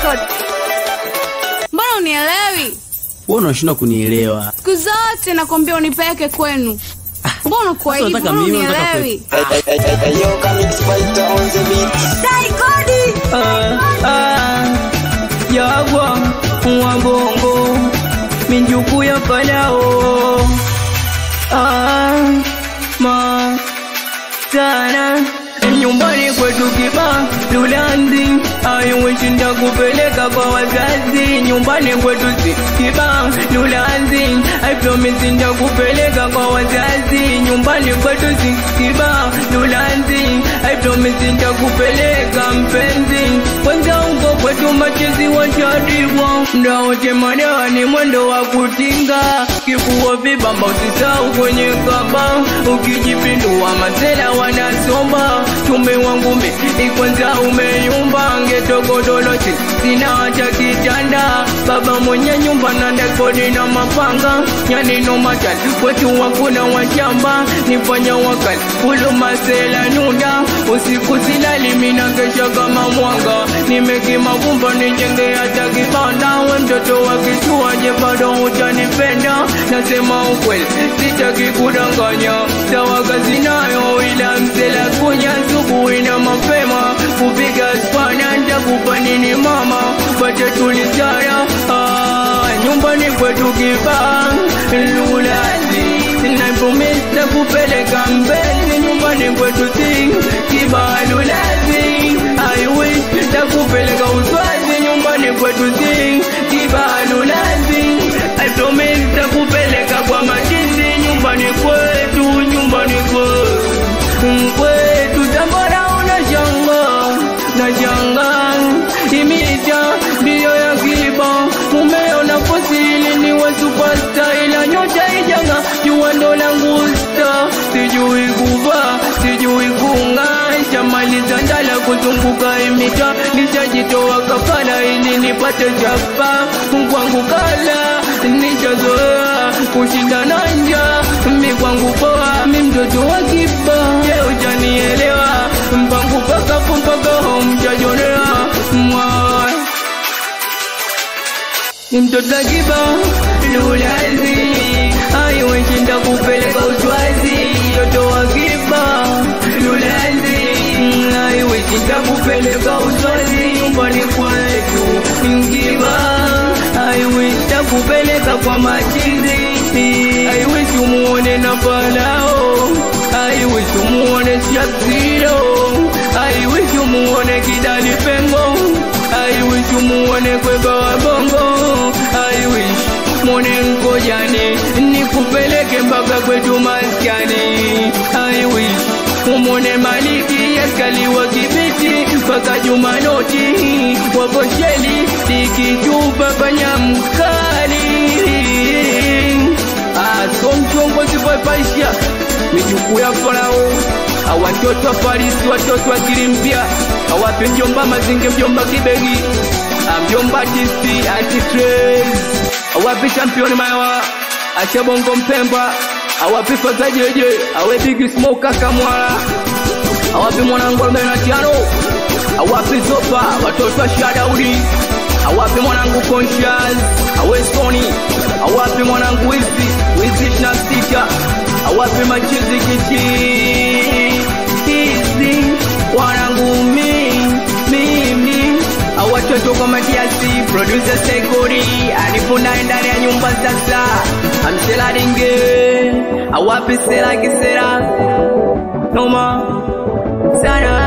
record. Mbona unielewi? Wewe unashindwa kunielewa. Siku zote nakwambia unipeleke kwenu. Mbona kwa Sasa hivi? unataka Mbona mimi, unataka unielewi? Yo, Kamix Fighter on the beat. Dai kodi. yagwa wabongo minjuku ya falao ah, ma sana nyumbani kwetu kiba lulanzi aiweshinda kupeleka kwa wazazi nyumbani kwetu si kiba lulanzi aipromisi nda kupeleka kwa wazazi nyumbani kwetu si kiba lulanzi aipromisi nda kupeleka mpenzi kwanza uko kwetu machezi washadibwa ndaote madani mwendo wa kutinga kifua vibamba usisau kwenye kaba ukijipindua masela wanasomba tume wangu mi kwanza umeyumba ngetogodolochi sina hata kitanda baba mwenye nyumba na ndekodi na mapanga yanino matali kwetu wakuna washamba nifanya wakali ulu masela nunda usiku silali mina kesha kama mwanga nimekima vumba nijenge hata kibanda we mtoto wa kisuaje bado utanipenda nasema ukweli sitaki kudanganya sawa kazi nayo ila msela kunya asubuhi na mapema kupiga spana ntakupa nini mama bache tulisaya ah, nyumbani kwetu kibaa lulazi naipomesa kupeleka mbele nyumbani kwetu si kibaa lulazi I wish takupeleka uswazi nyumbani kwetu si kibaa lulazi I promise takupeleka kwa majini nyumbani kwetu nyumbani kwetu kwetu tambara unashanga nashanga imija ndiyo ya kiba mumeona fosili ni wa superstar ila nyota ijanga jua ndo langu sta sijui kuva sijui kungasha maliza ndala kuzunguka imita nishajitoa kafara ili nipate chapa kwangu kala nishazoea kushindana nja mi kwangu poa mi mtoto wa kiba je ujanielewa mpangu paka mpaka homjajonea mwa ni mtoto akiba lulazi aiweshinda kupeleka uswazi mtoto akiba lulazi aiweshinda kupeleka uswazi nyumbani kwetu ngiba aiwisha kupeleka kwa machizi aiwishi umuone na palao aiwishi umuone shapsiro aiwishi umuone kidali pengo aiwishi umuone kweba wabongo aiwishi mwone nkojani nikupeleke mpaka kwetu maskani aiwishi umone maliki askaliwa kibiti mpaka jumanoti waposheli likitupa panyamkali asomchongozi papaisha mijukuu ya farao awatoto wa farisi watoto wa kilimpya awape mjomba mazinge mjomba kibegi mjomba tisi antitres awape championi mayawa achabongo mpemba awape fazajeje awe bigi smoka kamwala awape mwanangu arobaini na tano awape zopa watoto wa shadaudi awape mwanangu conscious awe soni awape mwanangu wizi wizi ishina sita awape machizi kichi hizi wanangu mi mimi awatoto kwa matiasi producer sekori anifunaye ndani ya nyumba sasa amselaringe awape sera kisera noma sana